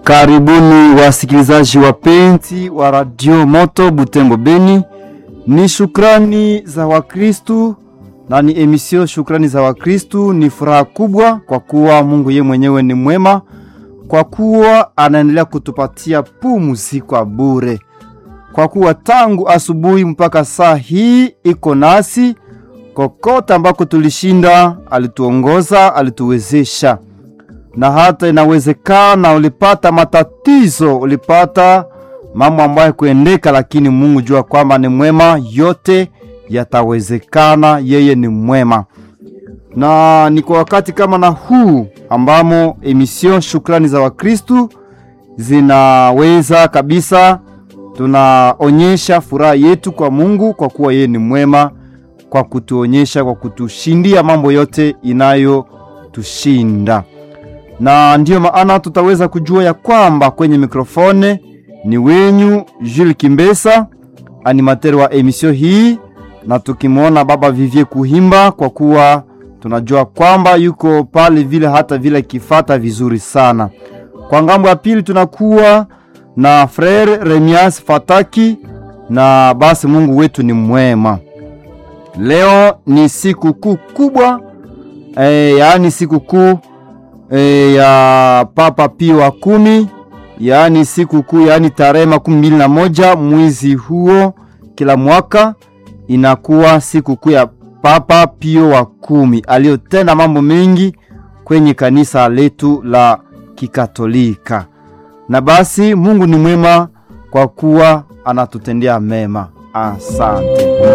Karibuni wasikilizaji wapenzi wa Radio Moto Butembo Beni. Ni shukrani za Wakristu na ni emisio shukrani za Wakristu. Ni furaha kubwa kwa kuwa Mungu ye mwenyewe ni mwema, kwa kuwa anaendelea kutupatia pumzi kwa bure, kwa kuwa tangu asubuhi mpaka saa hii iko nasi kokote ambako tulishinda, alituongoza, alituwezesha na hata inawezekana ulipata matatizo, ulipata mambo ambayo kuendeka, lakini Mungu jua kwamba ni mwema, yote yatawezekana. Yeye ni mwema, na ni kwa wakati kama na huu ambamo emission shukrani za Wakristu zinaweza kabisa, tunaonyesha furaha yetu kwa Mungu kwa kuwa yeye ni mwema, kwa kutuonyesha, kwa kutushindia mambo yote inayotushinda na ndiyo maana tutaweza kujua ya kwamba kwenye mikrofone ni wenyu Jules Kimbesa, animateur wa emisio hii, na tukimwona baba Vivie Kuhimba, kwa kuwa tunajua kwamba yuko pale vile hata vile kifata vizuri sana. Kwa ngambo ya pili tunakuwa na frere Remias Fataki, na basi Mungu wetu ni mwema. Leo ni siku kuu kubwa e, yaani siku kuu E, ya Papa Pio wa kumi, yaani siku kuu, yaani tarehe makumi mbili na moja mwezi huo kila mwaka inakuwa siku kuu ya Papa Pio wa kumi aliyotenda mambo mengi kwenye kanisa letu la Kikatolika. Na basi Mungu ni mwema kwa kuwa anatutendea mema. Asante.